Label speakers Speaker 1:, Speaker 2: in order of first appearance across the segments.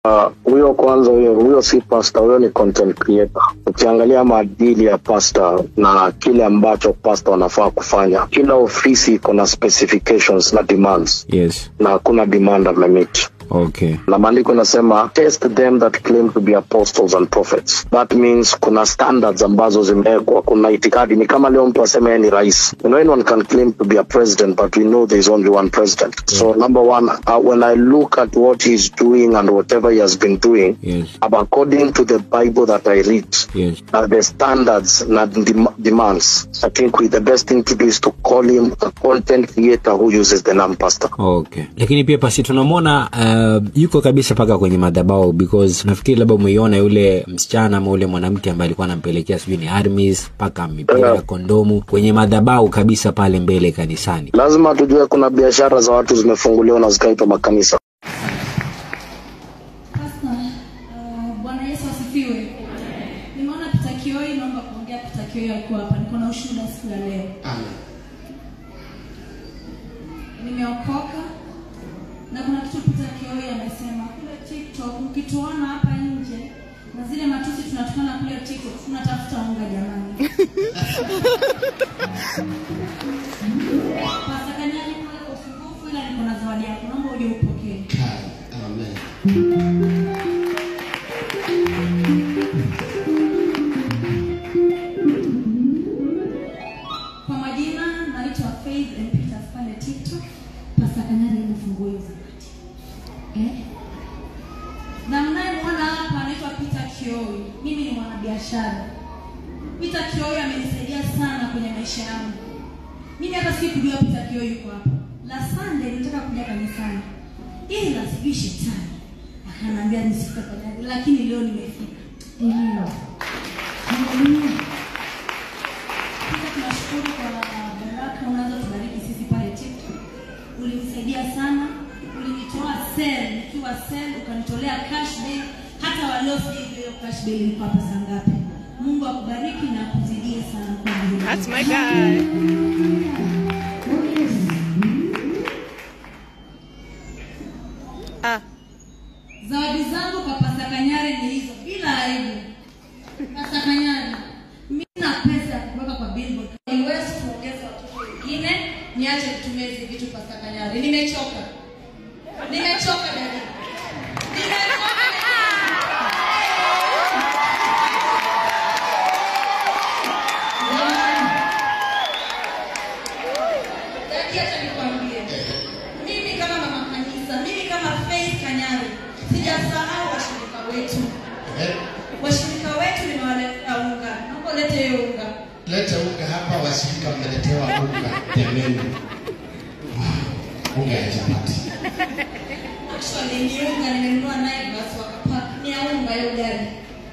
Speaker 1: Ah, huyo kwanza, huyo huyo si pastor, huyo ni content creator. Ukiangalia maadili ya pastor na kile ambacho pastor wanafaa kufanya, kila ofisi iko na specifications na demands,
Speaker 2: yes
Speaker 1: na hakuna demand amemeet
Speaker 2: okay
Speaker 1: na maandiko inasema test them that claim to be apostles and prophets that means kuna standards ambazo zimewekwa kuna itikadi ni kama leo mtu aseme yeye ni rais you know, anyone can claim to be a president but we know there is only one president so number one uh, when i look at what he's doing and whatever he has been doing
Speaker 2: yes
Speaker 1: according to the bible that i read
Speaker 2: yes
Speaker 1: uh, the standards and dem- demands i think we, the best thing to do is to call him a content creator who uses the name pastor
Speaker 2: okay lakini pia pasi tunamwona uh, yuko kabisa mpaka kwenye madhabao because nafikiri labda umeiona yule msichana ama ule mwanamke ambaye alikuwa anampelekea sijui ni armis mpaka mipira ya kondomu kwenye madhabao kabisa pale mbele kanisani
Speaker 1: lazima tujue kuna biashara za watu zimefunguliwa na zikaitwa makanisa
Speaker 3: Pastor, uh, Bwana Yesu asifiwe. Nimeona Pita Kioi, naomba kuongea Pita Kioi alikuwa hapa. Niko na ushuhuda siku ya leo. Nimeokoka na kuna kitu Pita Kioi amesema kule TikTok, mkituona hapa nje na zile matusi tunatukana kule TikTok, tunatafuta unga jamani. Pastor Kanyari pale kwa usumbufu, ila niko na zawadi yako, naomba uje upokee. Kwa majina naitwa Faith and Peter pale TikTok. Pastor Kanyari amefungua hiyo zawadi. Eh? Na mnayemwona hapa anaitwa Peter Kioi. Mimi ni mwanabiashara. Peter Kioi amenisaidia sana kwenye maisha yangu. Mimi hata sikujua Peter Kioi yuko hapa. La Sunday nilitaka kuja kanisani. Ila sijui shetani. Akaniambia nisifike Kanyari, lakini leo nimefika. Ndio. Haleluya. Pia tunashukuru kwa baraka unazotubariki sisi pale TikTok. Ulinisaidia sana, ulinitoa sel nikiwa sel, ukanitolea cash bill. Hata walio sijui hiyo cash bill ilikuwa pesa ngapi. Mungu akubariki na akuzidie sana kwa hilo.
Speaker 4: That's my guy. Ah,
Speaker 3: Zawadi zangu kwa Pasta Kanyari ni hizo, bila aibu. Pasta Kanyari, mimi na pesa ya kuweka kwa billboard. Niwezi kuongeza watoto wengine, niache kutumia hizi vitu Pasta Kanyari. Nimechoka. Nimechoka dada. Nimechoka. Dada, acha nikwambie. Mimi kama mama kanisa, mimi kama Faith Kanyari, sijasahau washirika wetu. Washirika wetu nimewaletea unga. Naomba ulete hiyo unga.
Speaker 5: lete unga hapa washirika mmeletewa unga jameni unga ya chapati
Speaker 3: Actually ni unga nimenunua naye basi wakapaka. Ni ya unga hiyo gari.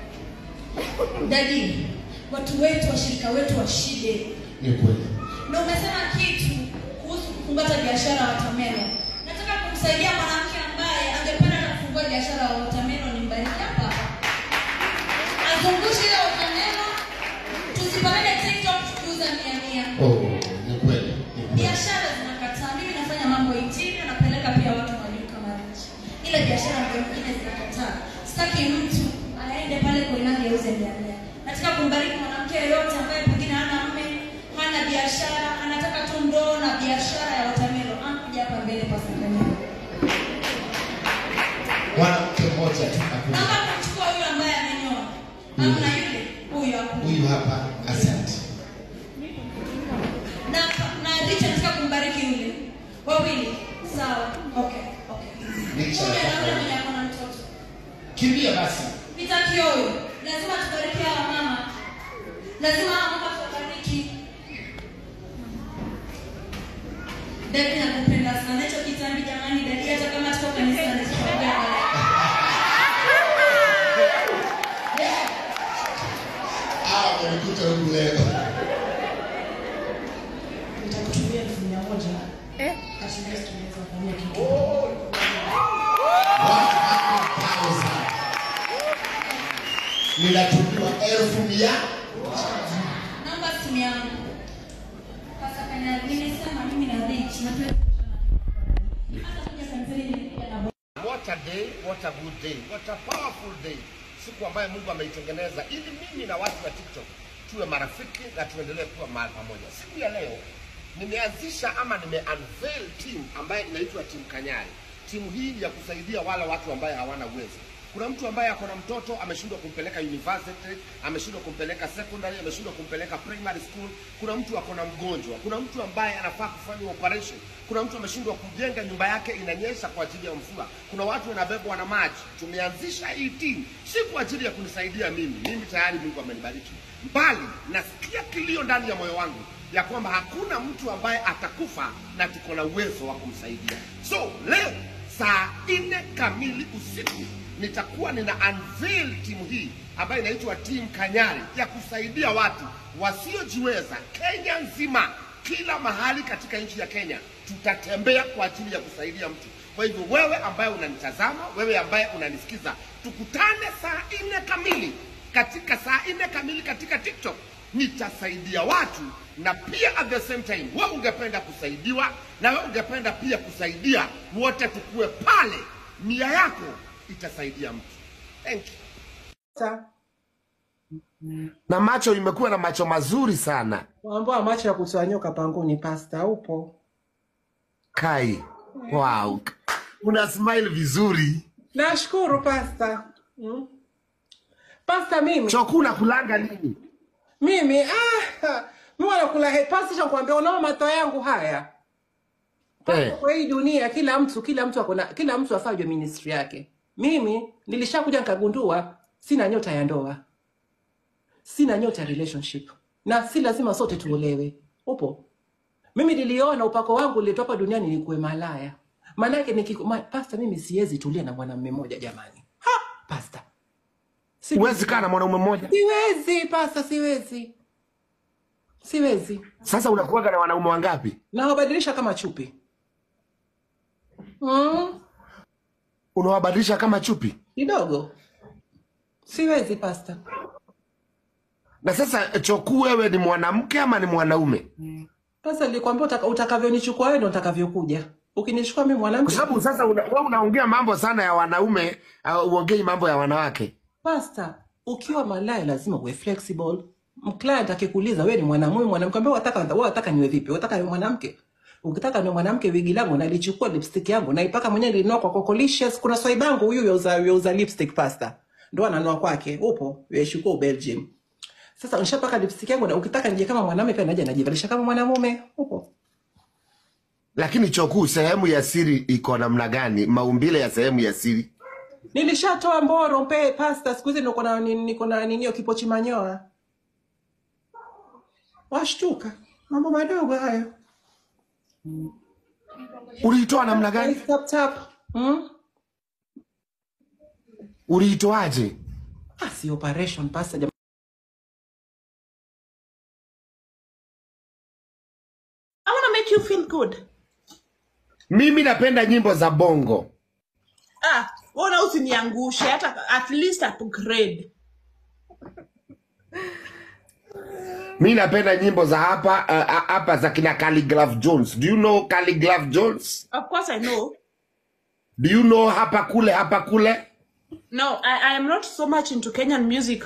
Speaker 3: Dadi, watu wetu, washirika wetu washide.
Speaker 5: ni kweli
Speaker 3: Na umesema kitu kuhusu kufungata biashara ya watermelon. Nataka kumsaidia mwanamke ambaye angependa hata kufungua biashara ya watermelon nimbariki hapa. Azungushe ile watermelon. Tusipande TikTok tukiuza mia mia.
Speaker 5: oh ni kweli ni kweli
Speaker 3: Biashara zinakataa. Mimi nafanya mambo itini, napeleka pia watu majuu kama Rich. Ile biashara ndio nyingine zinakataa. Sitaki mtu aende pale Koinange auze mia mia. Nataka kumbariki mwanamke yeyote ambaye pengine hana mme, hana biashara, anataka tu ndoo na biashara ya watermelon. Anakuja hapa mbele kwa Sakanyana.
Speaker 5: mwanamke mmoja tu hakuna
Speaker 3: Naomba kumchukua yule ambaye amenyoa. Hamna yule, huyu hapo.
Speaker 5: huyu hapa asante
Speaker 3: na na Richard nataka kumbariki yule wawili sawa okay okay
Speaker 5: Richard
Speaker 3: Yule na yule
Speaker 5: atakuwa-
Speaker 3: mwenye ako na mtoto
Speaker 5: kimbia basi
Speaker 3: nitaki huyo lazima tubariki hawa mama lazima hawa mama tuwabariki dadi nakupenda sana hicho kitambi jamani dadi hata kama tuko kanisani tutaongea baadaye.
Speaker 5: hawa wamekuta huku leo
Speaker 3: nitakutumia elfu mia moja
Speaker 4: eh,
Speaker 3: kashinda tunaweza kufanyia kitu
Speaker 5: 100,000. ninatumiwa elfu mia
Speaker 3: namba simu yangu sasa kanya nimesema mimi na rich na tuwe hata kuja kanisani nilikuja na
Speaker 6: what a day, what a good day, what a powerful day, siku ambayo Mungu ameitengeneza ili mimi na watu wa TikTok tuwe marafiki na tuendelee kuwa mahali pamoja. Siku ya leo nimeanzisha ama nime unveil team ambayo inaitwa Team Kanyari. Timu hii ni ya kusaidia wale watu ambaye hawana uwezo. Kuna mtu ambaye ako na mtoto ameshindwa kumpeleka university, ameshindwa kumpeleka secondary, ameshindwa kumpeleka primary school. Kuna mtu ako na mgonjwa, kuna mtu ambaye anafaa kufanya operation, kuna mtu ameshindwa kujenga nyumba yake inanyesha kwa ajili ya mvua, kuna watu wanabebwa na maji. Tumeanzisha hii team si kwa ajili ya kunisaidia mimi, mimi tayari Mungu amenibariki, bali nasikia kilio ndani ya moyo wangu ya kwamba hakuna mtu ambaye atakufa na tuko na uwezo wa kumsaidia. So leo saa nne kamili usiku nitakuwa nina unveil timu hii ambayo inaitwa Team Kanyari ya kusaidia watu wasiojiweza Kenya nzima, kila mahali katika nchi ya Kenya tutatembea kwa ajili ya kusaidia mtu. Kwa hivyo wewe ambaye unanitazama, wewe ambaye unanisikiza, tukutane saa nne kamili katika saa nne kamili katika TikTok nitasaidia watu na pia at the same time wewe ungependa kusaidiwa na wewe ungependa pia kusaidia, wote tukue pale, nia yako itasaidia mtu. Thank you.
Speaker 7: Sa-
Speaker 6: Na macho imekuwa na macho mazuri sana
Speaker 7: Waambua macho ya kutoa nyoka pangoni, pasta upo.
Speaker 6: Kai. Wow, una smile vizuri.
Speaker 7: Nashukuru pasta. Mm. Pasta mimi
Speaker 6: Chokula kulanga nini?
Speaker 7: mimi ah, mimi wanakula he pasta cha kuambia unao mato yangu haya. Pasta
Speaker 6: Eh.
Speaker 7: kwa hii dunia kila mtu kila mtu akona kila mtu afanye ministry yake. Mimi nilishakuja nikagundua sina nyota ya ndoa. Sina nyota ya relationship. Na si lazima sote tuolewe. Upo? Mimi niliona upako wangu uliletwa hapa duniani nikuwe malaya. Maana yake nikiku- ma, pasta mimi siwezi tulia na mwanamume mmoja jamani. Ha, pasta. Siwezi.
Speaker 6: Huwezi kaa na mwanaume mmoja.
Speaker 7: Siwezi pasta, siwezi. Siwezi.
Speaker 6: Sasa unakuwaga na wanaume wangapi?
Speaker 7: Nawabadilisha kama chupi. Mm,
Speaker 6: Unawabadilisha kama chupi?
Speaker 7: kidogo. Siwezi pasta.
Speaker 6: Na sasa Choku, wewe ni mwanamke ama ni mwanaume?
Speaker 7: Pasta nilikwambia utaka, utakavyonichukua wewe ndo utakavyokuja. Ukinichukua mimi
Speaker 6: Kwa
Speaker 7: mwanamke.
Speaker 6: sababu sasa una, wewe unaongea mambo sana ya wanaume, uh, uongei mambo ya wanawake.
Speaker 7: Pasta, ukiwa malaya lazima uwe flexible. Mclient akikuuliza wewe ni mwanamume mwanamke, ambao wataka wewe wataka niwe vipi? Wataka niwe mwanamke? Ukitaka niwe mwanamke, wigi langu nalichukua lipstick yangu naipaka mwenyewe, nilinunua kwa Cocolicious. Kuna swaibangu huyu yauza yauza lipstick pasta, ndo ananua kwake, upo yeshukua Belgium. Sasa nishapaka lipstick yangu, na ukitaka nije kama mwanamume pia naje najivalisha kama mwanamume, upo
Speaker 6: Lakini Choku, sehemu ya siri iko namna gani? Maumbile ya sehemu ya siri
Speaker 7: Nilishatoa mboro mpe pasta, siku hizi niko na ni- niko na ninio kipochi manyoa. Washtuka, mambo madogo hayo.
Speaker 6: uliitoa namna gani?
Speaker 7: Tap tap. Hmm?
Speaker 6: Uliitoaje?
Speaker 7: Ah, si operation pasta jam-
Speaker 4: I want to make you feel good.
Speaker 6: Mimi napenda nyimbo za bongo.
Speaker 4: Ah, wona usiniangushe hata at least upgrade.
Speaker 6: Mi napenda nyimbo za hapa uh, hapa za kina Khaligraph Jones. Do you know Khaligraph Jones?
Speaker 4: Of course I know.
Speaker 6: Do you know hapa kule hapa kule?
Speaker 4: No, I, I am not so much into Kenyan music.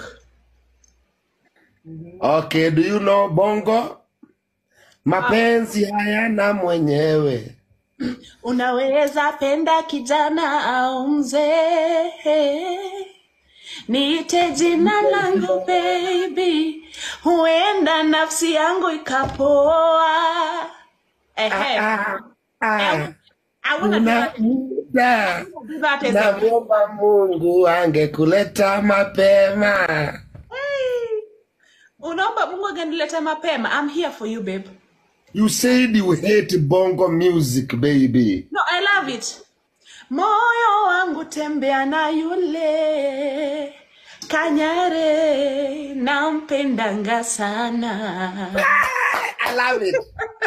Speaker 6: Okay, do you know bongo? Mapenzi hayana mwenyewe.
Speaker 4: Unaweza penda kijana au mzee, niite jina langu baby, huenda nafsi yangu ikapoa. Ehe.
Speaker 6: Ah, ah,
Speaker 4: I wanna do
Speaker 6: una
Speaker 4: that,
Speaker 6: muda
Speaker 4: do that as a
Speaker 6: namwomba Mungu angekuleta mapema.
Speaker 4: Hey. Unaomba Mungu angenileta mapema. I'm here for you babe.
Speaker 6: You said you hate bongo music baby.
Speaker 4: No, I love it. Moyo wangu tembea na yule Kanyare, nampendanga sana.
Speaker 6: I love it.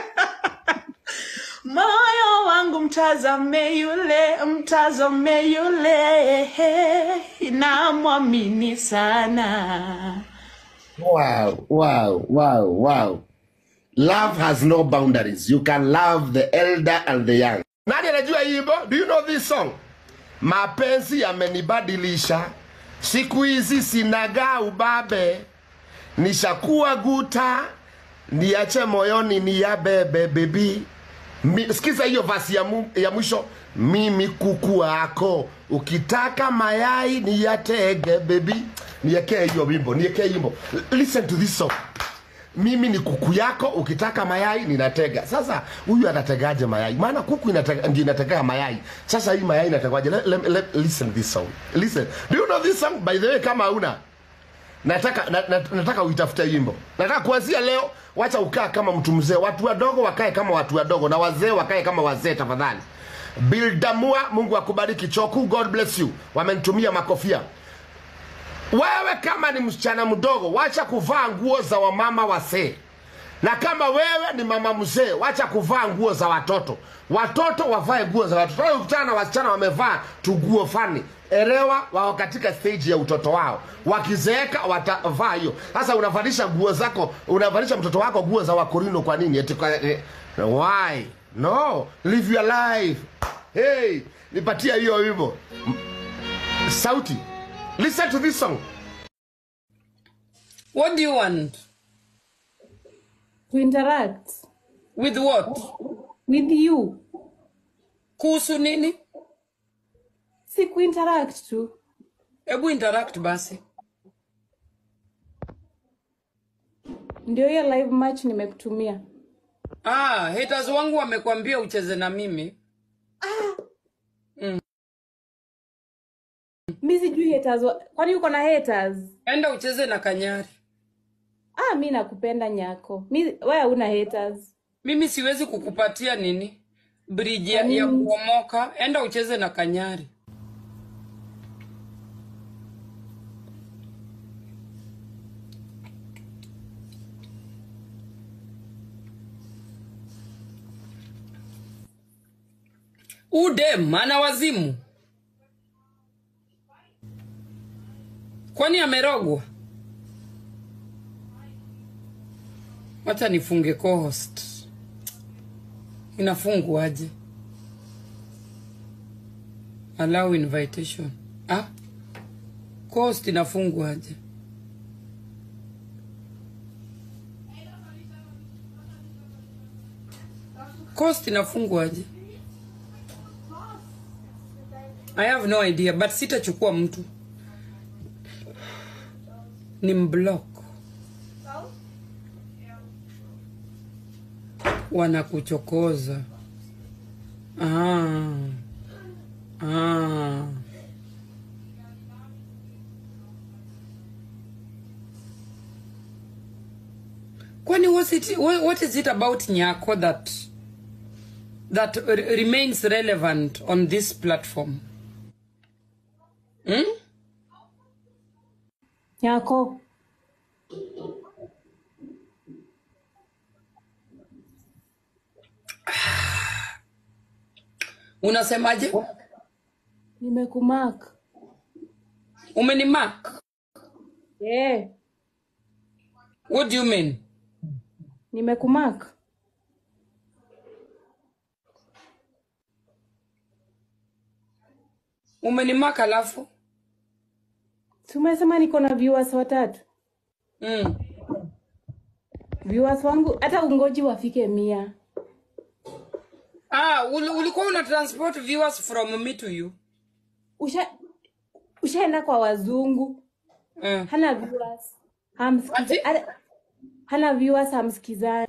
Speaker 4: Moyo wangu mtazame yule, mtazame yule, namwamini sana.
Speaker 6: Wow, wow, wow, wow. Love has no boundaries. You can love the elder and the young. Nani anajua hii wimbo? Do you know this song? mapenzi yamenibadilisha siku hizi sinagaa ubabe nishakuwa guta niache moyoni ni ya bebe bebi Mi, sikiza hiyo vasi ya, mu, ya mwisho mimi kuku wako ukitaka mayai ni yatege bebi niekee hiyo wimbo niekee hiyo wimbo listen to this song mimi ni kuku yako ukitaka mayai ninatega sasa huyu anategaje mayai maana kuku inatega, ndio inategea mayai sasa hii mayai inategaje let, let, let, listen to this song listen do you know this song by the way kama una nataka na, na, nataka uitafute wimbo nataka kuanzia leo wacha ukaa kama mtu mzee watu wadogo wakae kama watu wadogo na wazee wakae kama wazee tafadhali bildamua mungu akubariki choku god bless you wamenitumia makofia wewe kama ni msichana mdogo wacha kuvaa nguo za wamama wasee na kama wewe ni mama mzee wacha kuvaa nguo za watoto watoto wavae nguo za watoto Wewe ukutana na wasichana wamevaa tuguo fani elewa wako katika stage ya utoto wao wakizeeka watavaa hiyo sasa unavalisha nguo zako unavalisha mtoto wako nguo za wakorino kwa nini eti kwa, eh, why no live your life hey nipatia hiyo wimbo M- sauti listen to this song
Speaker 8: What do you want?
Speaker 9: to interact
Speaker 8: With what?
Speaker 9: with you
Speaker 8: Kuhusu nini?
Speaker 9: si kuinteract tu
Speaker 8: Hebu interact basi.
Speaker 9: ndio hiyo live match nimekutumia
Speaker 8: Ah, haters wangu wamekwambia ucheze na mimi.
Speaker 9: mi sijui haters wa... kwani uko na haters
Speaker 8: Enda ucheze na Kanyari.
Speaker 9: ah mi nakupenda nyako mi wewe una haters
Speaker 8: Mimi siwezi kukupatia nini? Bridge ya, ya kuomoka. Enda ucheze na Kanyari. Udem ana wazimu. Kwani amerogwa? Wacha nifunge co-host. Inafungwaje? Allow invitation. Ah? Co-host inafungwaje? Co-host inafungwaje? I have no idea but sitachukua mtu. Ni mblock. Wanakuchokoza. Ah. Ah. Kwani was it, what what is it about Nyako that that re- remains relevant on this platform? Hmm?
Speaker 9: nyako
Speaker 8: Unasemaje?
Speaker 9: nimekumark
Speaker 8: Umenimark?
Speaker 9: yeah.
Speaker 8: What do you mean?
Speaker 9: nimekumark
Speaker 8: Umenimark alafu?
Speaker 9: tumesema niko na viewers watatu
Speaker 8: Mm.
Speaker 9: viewers wangu hata ungoji wafike mia
Speaker 8: Ah, uli- ulikuwa una transport viewers from me to you.
Speaker 9: usha ushaenda kwa wazungu
Speaker 8: Mm.
Speaker 9: hana viewers hamsikiza hana- hana viewers hamsikizani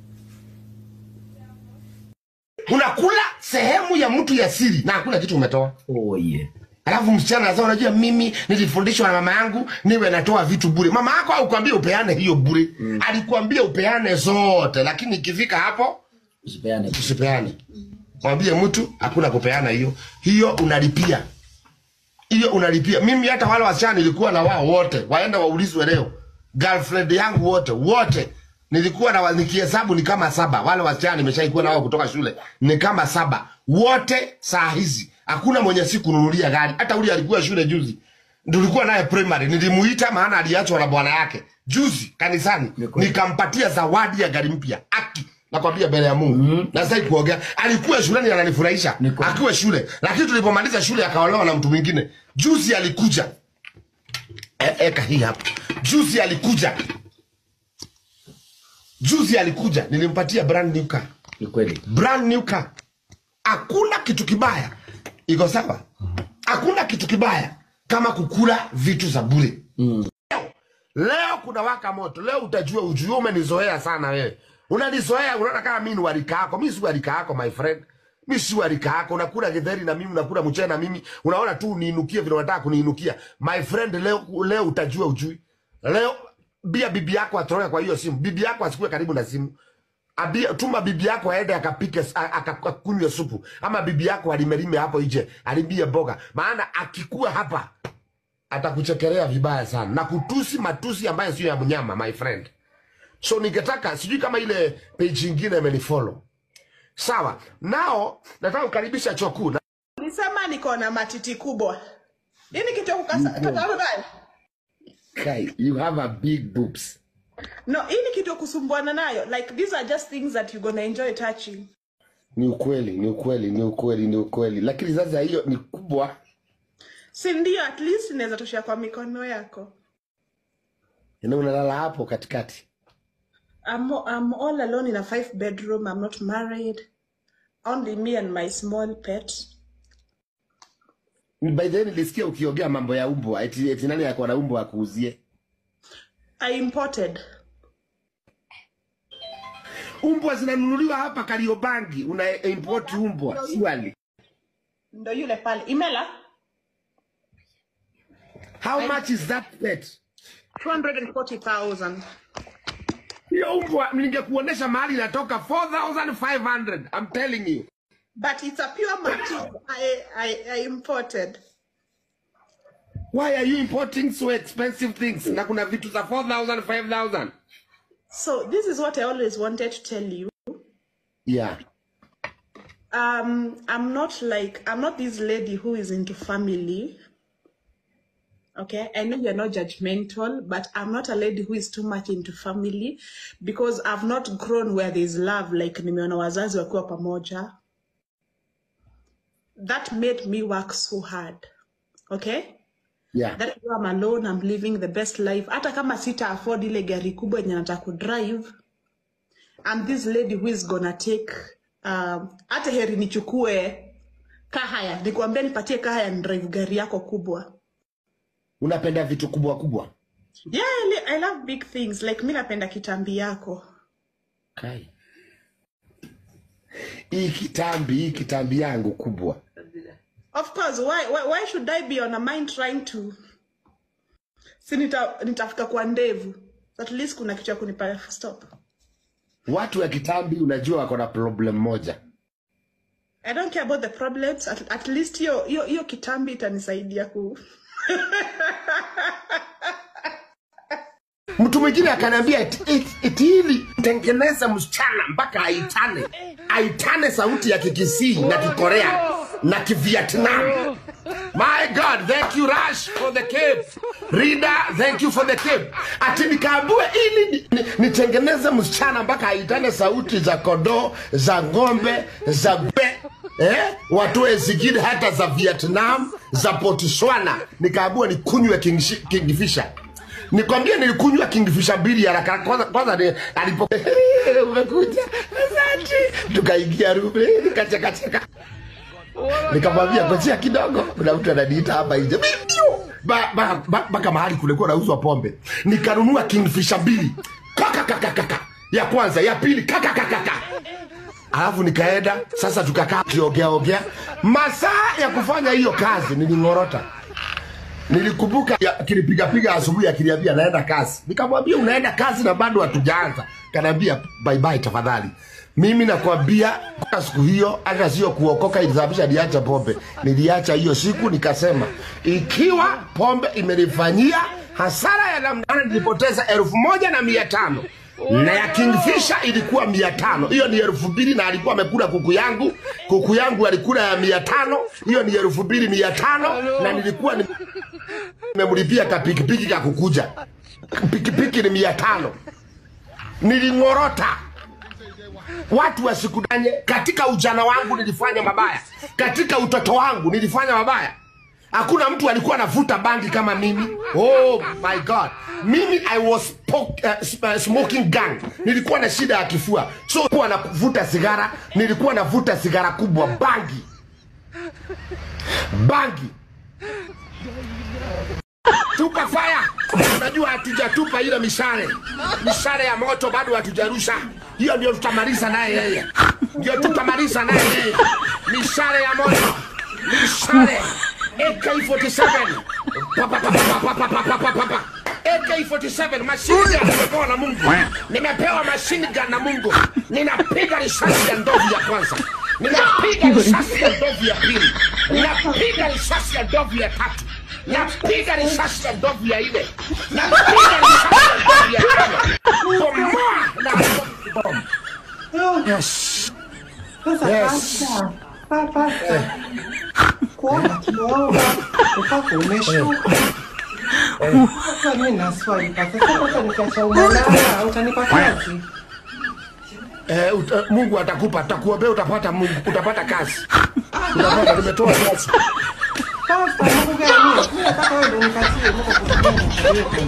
Speaker 6: unakula sehemu ya mtu ya siri na hakuna kitu umetoa
Speaker 2: oh, yeah.
Speaker 6: alafu msichana anasema unajua mimi nilifundishwa na mama yangu niwe natoa vitu bure mama yako aukwambia upeane hiyo bure mm. alikuambia upeane zote lakini ikifika hapo
Speaker 2: usipeane
Speaker 6: usipeane mwambie mtu hakuna kupeana hiyo hiyo unalipia hiyo unalipia mimi hata wale wasichana nilikuwa na wao wote waenda waulizwe leo girlfriend yangu wote wote nilikuwa na wa- nikihesabu ni kama saba wale wasichana nimeshaikuwa na wao kutoka shule ni kama saba wote saa hizi hakuna mwenye sikununulia gari hata ule alikuwa shule juzi tulikuwa naye primary nilimuita maana aliachwa na bwana yake juzi kanisani nikampatia zawadi ya gari mpya aki nakwambia mbele ya mungu mm-hmm. na sitaki kuongea alikuwa shuleni ananifurahisha akiwa shule lakini tulipomaliza shule akaolewa na mtu mwingine juzi alikuja e, eka hii hapa juzi alikuja juzi alikuja nilimpatia brand new car
Speaker 2: ni kweli
Speaker 6: brand new car hakuna kitu kibaya iko sawa hakuna kitu kibaya kama kukula vitu za bure
Speaker 2: mm.
Speaker 6: leo kuna waka moto leo utajua ujue umenizoea sana wewe unanizoea unaona kama mimi ni warika yako mi si warika yako my friend mi si warika yako unakula githeri na mimi unakula mchele na mimi unaona tu uniinukie vile unataka kuniinukia my friend leo leo utajua ujui leo bia bibi yako atoroke kwa hiyo simu bibi yako asikue karibu na simu Abia, tuma bibi yako aende akapike a- akakunywe supu ama bibi yako alimelime hapo nje alibie boga maana akikuwa hapa atakuchekelea vibaya sana na kutusi matusi ambayo sio ya mnyama my friend so ningetaka sijui kama ile page ingine imenifollow sawa nao nataka kukaribisha chokuu na
Speaker 4: Nilisema niko na matiti kubwa. Hii ni kitu ya kukasa kata nayo.
Speaker 6: Kai, you have a big boobs
Speaker 4: No, hii ni kitu ya kusumbuana nayo. Like these are just things that you're gonna enjoy touching.
Speaker 6: ni ukweli ni ukweli ni ukweli ni ukweli lakini sasa hiyo ni kubwa
Speaker 4: Si ndio at least inaweza toshea kwa mikono yako.
Speaker 6: na unalala hapo katikati
Speaker 4: I'm, I'm all alone in a five bedroom. I'm not married. Only me and my small pet.
Speaker 6: by the way nilisikia ukiongea mambo ya umbwa eti, eti nani yako na umbwa akuuzie
Speaker 4: I imported.
Speaker 6: umbwa zinanunuliwa hapa kariobangi una import umbwa swali
Speaker 4: Ndo yule pale. Imela?
Speaker 6: how much is that pet
Speaker 4: 240,000.
Speaker 6: hiyo umbwa ningekuonesha mahali inatoka 4500 i'm telling you
Speaker 4: But it's a pure motif I, I, I imported.
Speaker 6: why are you importing so expensive things na kuna vitu za 4000 5000
Speaker 4: So this is what I always wanted to tell you.
Speaker 6: yeah
Speaker 4: Um, I'm not like I'm not this lady who is into family. Okay, I know you're not judgmental, but I'm not a lady who is too much into family because I've not grown where there's love like nimeona wazazi wakiwa pamoja. That made me work so hard. Okay?
Speaker 6: yeah
Speaker 4: That is why I'm alone, I'm living the best life. Hata kama sita afford ile gari kubwa yenye nataka kudrive, I'm this lady who is gonna take um, hata heri nichukue kahaya, nikwambia nipatie kahaya ni drive gari yako kubwa.
Speaker 6: unapenda vitu kubwa kubwa
Speaker 4: Yeah, I, li- I love big things. Like mi napenda kitambi yako.
Speaker 6: kai hii kitambi hii kitambi yangu kubwa
Speaker 4: Of course, why, why, why should I be on a mind trying to si nita, nitafika kwa ndevu. At least kuna kitu ya kunipa stop.
Speaker 6: watu wa kitambi unajua wako na problem moja
Speaker 4: I don't care about the problems. At, at least hiyo hiyo hiyo kitambi itanisaidia ku
Speaker 6: mtu mwingine akaniambia eti eti- eti hili tengeneza msichana mpaka aitane aitane sauti ya kikisii na kikorea na kivietnam my god thank you rush for the cape rida thank you for the cape ati nikaambue ili ni- ni- nitengeneze msichana mpaka aitane sauti za kodoo za ng'ombe za gbe eh? watoe zingine hata za vietnam za botswana nikaambua nikunywe Kingshi- kingfisher nikwambie nilikunywa kingfisher mbili haraka kwanza kwanza ni alipo umekuja asante tukaingia rume nikachekacheka nikamwambia ngojea kidogo kuna mtu ananiita hapa nje Mimio! Ba- ba- ba- mpaka mahali kulikuwa nauzwa pombe nikanunua kingfisher mbili kakakakakaka ya kwanza ya pili kakakakaka alafu nikaenda sasa tukakaa kiogeaogea masaa ya kufanya hiyo kazi niling'orota nilikumbuka ya- akinipigapiga asubuhi akiniambia naenda kazi nikamwambia unaenda kazi na bado hatujaanza kanaambia bye bye tafadhali mimi nakwambia kwa siku hiyo hata sio kuokoka ilisababisha niacha pombe niliacha hiyo siku nikasema ikiwa pombe imenifanyia hasara ya namna nilipoteza elfu moja na mia tano na ya kingfisher ilikuwa mia tano hiyo ni elfu mbili na alikuwa amekula kuku yangu kuku yangu alikula ya mia tano hiyo ni elfu mbili mia tano na nilikuwa ni nimemlipia ka pikipiki ka kukuja pikipiki ni mia tano niling'orota watu wasikudanye katika ujana wangu nilifanya mabaya katika utoto wangu nilifanya mabaya hakuna mtu alikuwa anavuta bangi kama mimi oh my god mimi i was poke, uh, sm- uh, smoking gang nilikuwa na shida ya kifua so kuwa navuta sigara nilikuwa navuta sigara kubwa bangi bangi tupa fire unajua hatujatupa ile mishale mishale ya moto bado hatujarusha hiyo ndio tutamaliza naye yeye ndio tutamaliza naye yeye mishale ya moto mishale AK47 Pa, pa, pa, pa, pa, pa, pa, pa, pa, pa, pa. AK47 mashini gun nimepewa na Mungu nimepewa mashini gun na Mungu ninapiga risasi ya ndovu ya kwanza ninapiga risasi ya ndovu ya pili ninapiga risasi ya ndovu ya tatu napiga risasi ya ndovu ya nne napiga risasi ya ndovu ya tano bomoa na bomu yes
Speaker 7: Sasa
Speaker 6: Yes.
Speaker 7: pasta, pa- pasta, kuomba tumeomba, upako umeshuka. Sasa mimi na swali pasta, sasa sasa nikiacha umalaya utanipa kazi?
Speaker 6: Eh, uta, Mungu atakupa, atakuombea, utapata Mungu, utapata kazi, utapata. Nimetoa kazi.
Speaker 7: Pasta, Mungu gani? Mimi nataka wewe ndio unipatie Mungu kutumia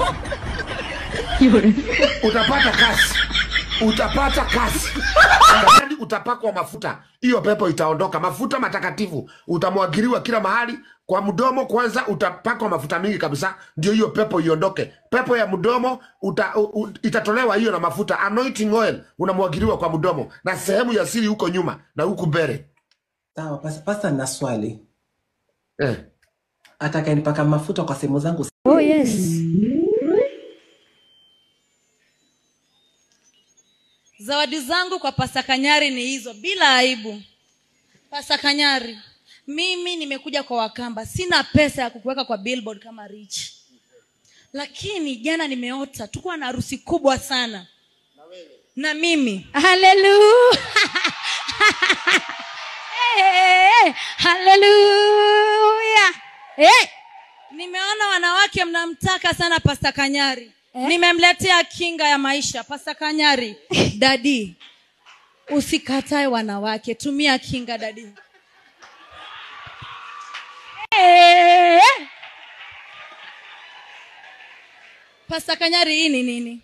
Speaker 6: utapata kazi, utapata kazi. Yaani utapakwa mafuta, hiyo pepo itaondoka. Mafuta matakatifu utamwagiliwa kila mahali. Kwa mdomo kwanza utapakwa mafuta mingi kabisa, ndio hiyo pepo iondoke. Pepo ya mdomo uta, u, u, itatolewa hiyo na mafuta. Anointing oil unamwagiliwa kwa mdomo na sehemu ya siri huko nyuma na huku mbele
Speaker 7: Sawa, pasta, pasta nina swali.
Speaker 6: eh.
Speaker 7: Atakayenipaka mafuta kwa sehemu zangu
Speaker 3: Oh yes. Zawadi zangu kwa Pasta Kanyari ni hizo bila aibu. Pasta Kanyari, mimi nimekuja kwa Wakamba, sina pesa ya kukuweka kwa billboard kama Rich, lakini jana nimeota tukuwa na harusi kubwa sana na mimi. Haleluya! hey, haleluya! Hey! Nimeona wanawake mnamtaka sana Pasta Kanyari. Nimemletea kinga ya maisha Pasta Kanyari. Dadi, usikatae wanawake, tumia kinga dadi. Eh! Pasta Kanyari, hii ni nini?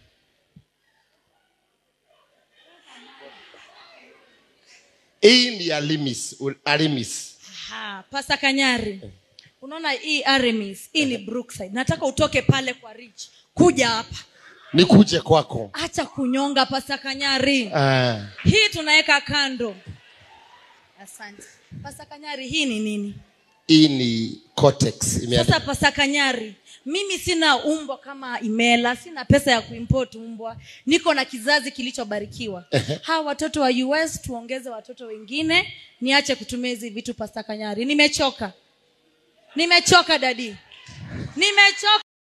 Speaker 6: Hii ni Alimis, Alimis.
Speaker 3: Ha, Pasta Kanyari, unaona hii Aramis, hii ni Brookside. Nataka utoke pale kwa Rich, kuja hapa,
Speaker 6: Nikuje kwako.
Speaker 3: acha kunyonga Pasta Kanyari.
Speaker 6: Ah.
Speaker 3: hii tunaweka kando asante pasa kanyari hii ni nini
Speaker 6: Hii ni Cortex. Imeandikwa
Speaker 3: sasa pasa kanyari mimi sina umbwa kama imela sina pesa ya kuimport umbwa niko na kizazi kilichobarikiwa hawa watoto wa us tuongeze watoto wengine niache kutumia hizi vitu pasta kanyari nimechoka nimechoka dadi nimechoka